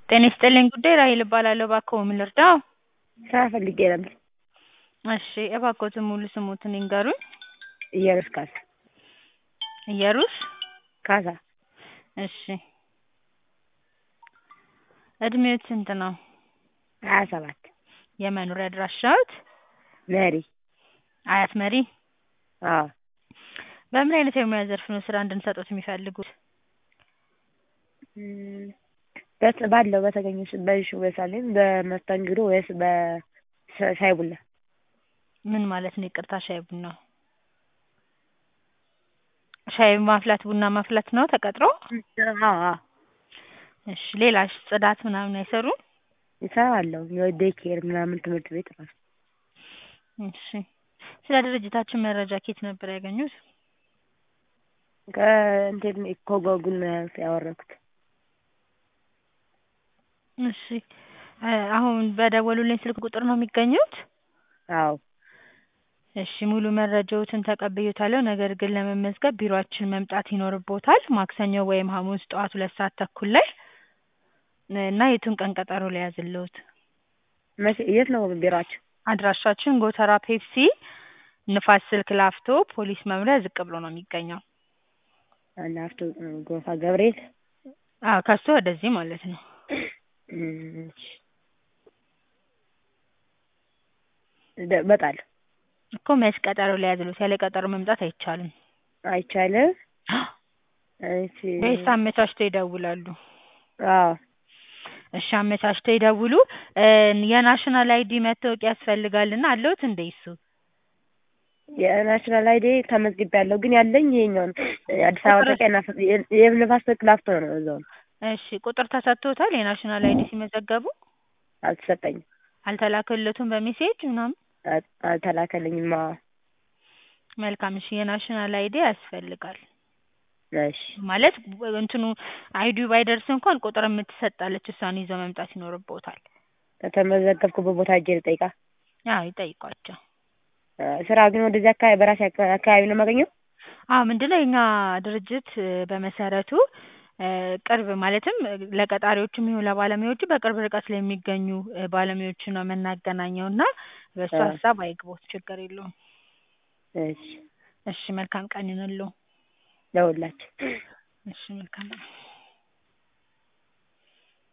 ጤና ይስጥልኝ ጉዳይ ራሔል እባላለሁ። እባክዎ ምን ልርዳዎ? ስራ ፈልጌ ነበር። እሺ እባክዎትን ሙሉ ስምዎትን ይንገሩኝ? ኢየሩስ ካሳ። ኢየሩስ ካሳ። እሺ እድሜዎት ስንት ነው? ሀያ ሰባት የመኖሪያ አድራሻዎት? መሪ። አያት መሪ? አዎ። በምን አይነት የሙያ ዘርፍ ነው ስራ እንድንሰጥዎት የሚፈልጉት? በት ባለው በተገኘው በሹ በሳሌም በመስተንግዶ ወይስ በሻይ ቡና? ምን ማለት ነው ይቅርታ ሻይ ቡና? ሻይ ማፍላት ቡና ማፍላት ነው ተቀጥረው? አዎ አዎ። እሺ ሌላስ ጽዳት ምናምን አይሰሩም? እሰራለሁ የዴይ ኬር ምናምን ትምህርት ቤት ራሱ። እሺ ስለ ድርጅታችን መረጃ ከየት ነበር ያገኙት? ከኢንተርኔት ከጎግል ነው ያወረድኩት። እሺ አሁን በደወሉልኝ ስልክ ቁጥር ነው የሚገኙት? አዎ። እሺ ሙሉ መረጃዎትን ተቀብዬዎታለሁ ነገር ግን ለመመዝገብ ቢሮአችን መምጣት ይኖርብዎታል ማክሰኞ ወይም ሐሙስ ጠዋት ሁለት ሰዓት ተኩል ላይ እና የቱን ቀን ቀጠሮ ልያዝልዎት? መቼ የት ነው ቢሮአችሁ? አድራሻችን ጎተራ ፔፕሲ ንፋስ ስልክ ላፍቶ ፖሊስ መምሪያ ዝቅ ብሎ ነው የሚገኘው። ላፍቶ ጎፋ ገብርኤል? አዎ ከሱ ወደዚህ ማለት ነው። እሺ እመጣለሁ። እኮ መች ቀጠሮ ልያዝልዎት? ያለ ቀጠሮ መምጣት አይቻልም። አይቻልም? እሺ ወይስ አመቻችተው ይደውላሉ? አዎ። እሺ አመቻችተው ይደውሉ። የናሽናል አይዲ መታወቂያ ያስፈልጋልና አለዎት እንዴ እሱ? የናሽናል አይዲ ተመዝግቤያለሁ ግን ያለኝ ይሄኛው ነው አዲስ አበባ መታወቂያ የንፋስ ስልክ ላፍቶ ነው እዛው ነው። እሺ ቁጥር ተሰጥቶታል የናሽናል አይዲ ሲመዘገቡ? አልተሰጠኝም። አልተላከልዎትም በሜሴጅ ምናምን? አልተላከልኝም አዎ። መልካም እሺ የናሽናል አይዲ ያስፈልጋል። እሺ ማለት እንትኑ አይዲው ባይደርስ እንኳን ቁጥር የምትሰጥ እሷን ይዘው መምጣት ይኖርብዎታል። ከተመዘገብኩበት ቦታ ሄጄ ልጠይቃ? አዎ ይጠይቋቸው። ስራ ግን ወደዚህ አካባቢ በራሴ አካባቢ ነው የማገኘው? አዎ ምንድነው የኛ ድርጅት በመሰረቱ ቅርብ ማለትም ለቀጣሪዎችም ይሁን ለባለሙያዎቹ በቅርብ ርቀት ላይ የሚገኙ ባለሙያዎችን ነው የምናገናኘው እና በሱ ሀሳብ አይግቦት ችግር የለውም። እሺ እሺ መልካም ቀን ይሁንልዎ። ለሁላችን። እሺ መልካም ቀን